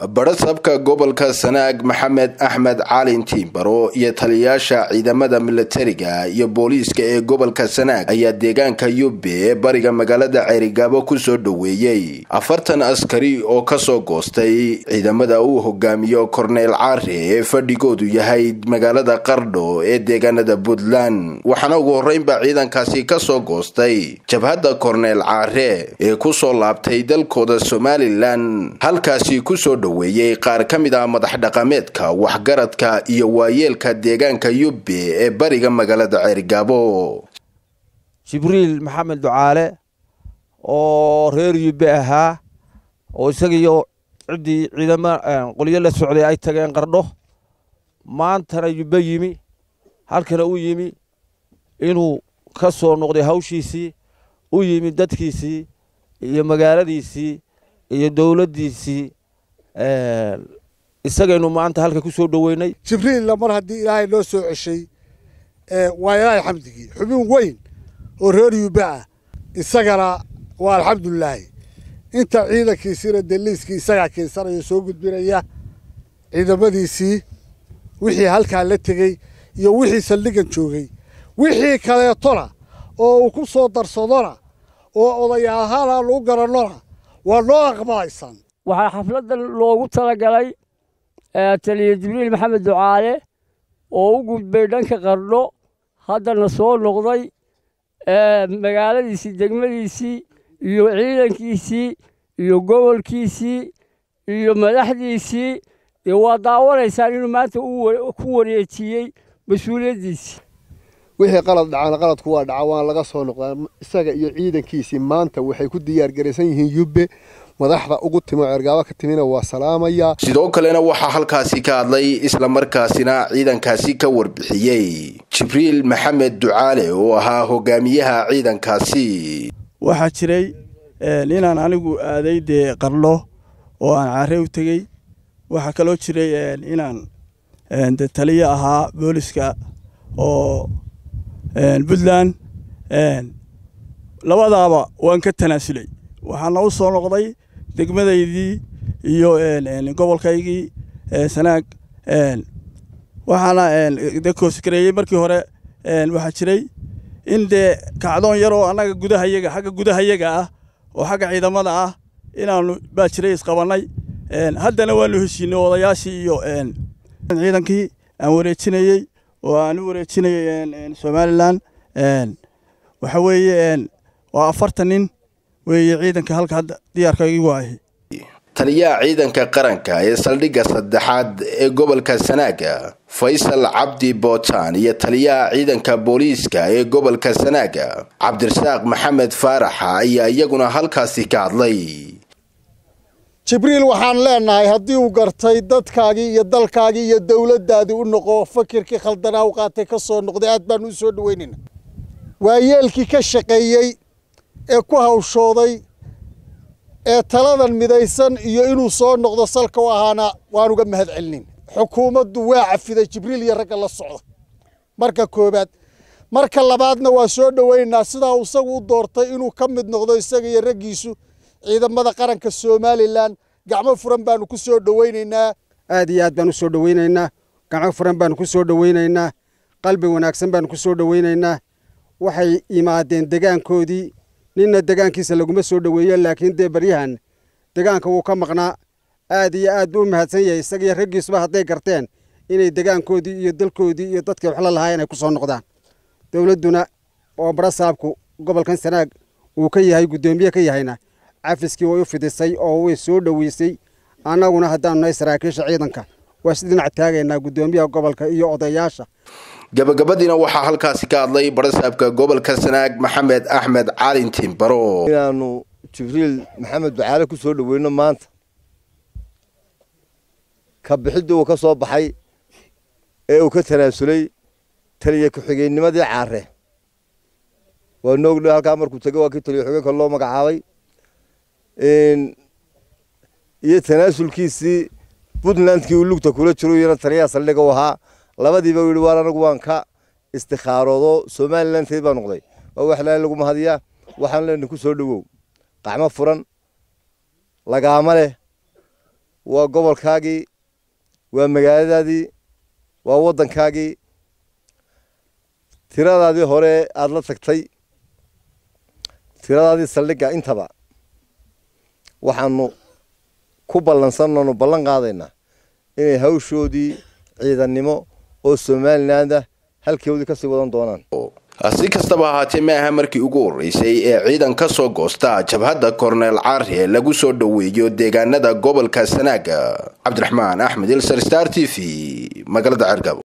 badhasabka gobolka sanaag maxamed axmed caalin tiimbaro iyo taliyayaasha ciidamada milatariga iyo booliiska ee gobolka sanaag ayaa deegaanka yube ee bariga magaalada ceerigaabo kusoo dhoweeyey afartan askari oo kasoo goostay ciidamada uu hogaamiyo korneyl caare ee fadhigoodu yahay magaalada qardho ee deegaanada puntland waxaana ugu horreynba ciidankaasi kasoo goostay jabhadda korneyl caare ee kusoo laabtay dalkooda somalilan halkaasi kusoo dhoweeyey qaar ka mid ah madax dhaqameedka waxgaradka iyo waayeelka deegaanka yube ee bariga magaalada ceerigaabo jibriil maxamed ducaale oo reer yube ahaa oo isagiiyo ciddii ciidama qolyo la socday ay tageen qardho maantana yube yimi halkana u yimi inuu ka soo noqday hawshiisii u yimi dadkiisii iyo magaaladiisii iyo dowladdiisii isagaynu maanta halka ku soo dhoweynay jibriilla mar haddii ilaahay noo soo ceshay waa ilaahay xamdigii xubin weyn oo reer yuuba ah isagana waa alxamdulilaahi inta ciidankiisiina daliiskii isagaa keensanaya soo gudbinaya ciidamadiisii wixii halkaa la tegey iyo wixii saldhigan joogay wixii kaleetona oo uu ku soo darsadona oo odayaalahaana lagu garannona waa noo aqbalaysaan waxaa xafladda loogu talagalay taliya jibriil maxamed ducaale oo u gudbay dhanka qardho haddana soo noqday magaaladiisii degmadiisii iyo ciidankiisii iyo gobolkiisii iyo madaxdiisii dee waa daawanaysaan inuu maanta ku wareejiyey mas-uuliyaddiisii wixii qalad dhacana qaladku waa dhaca waan laga soo noqdaa isaga iyo ciidankiisii maanta waxay ku diyaargaraysan yihiin yubbe madaxda ugu timo ceergaabo ka timina waa salaamaya sidoo kalena waxaa halkaasi ka hadlay islamarkaasina ciidankaasi ka warbixiyey jibriil maxamed ducaale oo ahaa hogaamiyaha ciidankaasi waxaa jiray inaan anigu aaday dee qardho oo aan caare u tegey waxaa kaloo jiray inaan de taliyo ahaa booliska oo puntland labadaaba waan ka tanaasulay waxaana u soo noqday degmadaydii iyo gobolkaygii sanaag waxaana de koosgareeyey markii hore waxaa jiray in dee kacdoon yar oo annaga gudahayaga xagga gudahayaga ah oo xagga ciidamada ah inaanu baa jiray isqabannay haddana waanu heshiinay odayaashii iyo ciidankii aan wareejinayey oo aan u wareejinayay somalilan waxa weeye waa afartan nin weeye ciidanka halka hadda diyaarka igu ahi taliyaha ciidanka qaranka ee saldhigga saddexaad ee gobolka sanaaga faysal cabdi bootaan iyo taliyaha ciidanka booliiska ee gobolka sanaaga cabdirasaaq maxamed faaraxa ayaa iyaguna halkaasi ka hadlay jibriil waxaan leenahay haddii uu gartay dadkaagii iyo dalkaagii iyo dowladdaadii u noqo fakirkii khaldanaa u qaatay ka soo noqday aad baanu u soo dhoweynayna waayeelkii ka shaqeeyey ee ku hawshooday ee taladan midaysan iyo inuu soo noqdo salka u ahaana waan uga mahad celinin xukuumaddu waa cafiday jibriil iyo ragga la socda marka koowaad marka labaadna waa soo dhoweynaynaa sidaa isagu u doortay inuu ka mid noqdo isaga iyo raggiisu ciidamada qaranka somalilan gacmo furan baanu ku soo dhoweynaynaa aad iyo aad baan u soo dhoweynaynaa gacmo furan baanu ku soo dhoweynaynaa qalbi wanaagsan baanu ku soo dhoweynaynaa waxay yimaadeen degaankoodii ninna degaankiisa laguma soo dhoweeyo laakiin dee baryahan degaanka wuu ka maqnaa aad iyo aad buu u mahadsan yahay isagiyo raggiisuba hadday garteen inay degaankoodii iyo dalkoodii iyo dadkii waxla lahaayeen ay ku soo noqdaan dowladduna oo barasaabku gobolkan sanaag uu ka yahay guddoomiye ka yahayna cafiskii way u fidisay oo way soo dhoweysay annaguna haddaanu nahay saraakiisha ciidanka waa si dhinac taagaynaa guddoomiyaha gobolka iyo odayaasha gabagabadiina waxaa halkaasi ka hadlay barasaabka gobolka sanaag maxamed axmed caalin tiimbaro inaanu jibriil maxamed ducaale ku soo dhoweyno maanta ka bixiddii uu ka soo baxay ee uu ka tanaasulay taliya ku-xigeennimadii caare waa noogdho halkaa markuu tegey waa kii taliya xigeenka loo magacaabay iyo tanaasulkiisii puntlandkii uu lugta kula jiro iyana taliyaha saldhiga u ahaa labadiiba u yidhi waar anagu waan ka istikhaaroodo somalilanteed baa noqday waa wax laali lagu mahadiyaa waxaan leenahay ku soo dhowow qacmo furan lagaama leh waa gobolkaagii waa magaaladaadii waa waddankaagii tiradaadii hore aada la tagtay tiradaadii saldhigga intaba waxaanu ku ballansananu ballan qaadaynaa inay hawshoodii ciidannimo oo somalilandah halkoodii kasii wadan doonaan si kastaba ahaatee ma aha markii ugu horreysay ee ciidan ka soo goosta jabhadda korneel caari lagu soo dhoweeyo deegaanada gobolka sanaaga cabdiraxmaan axmed ilsar star t v magaalada cergabo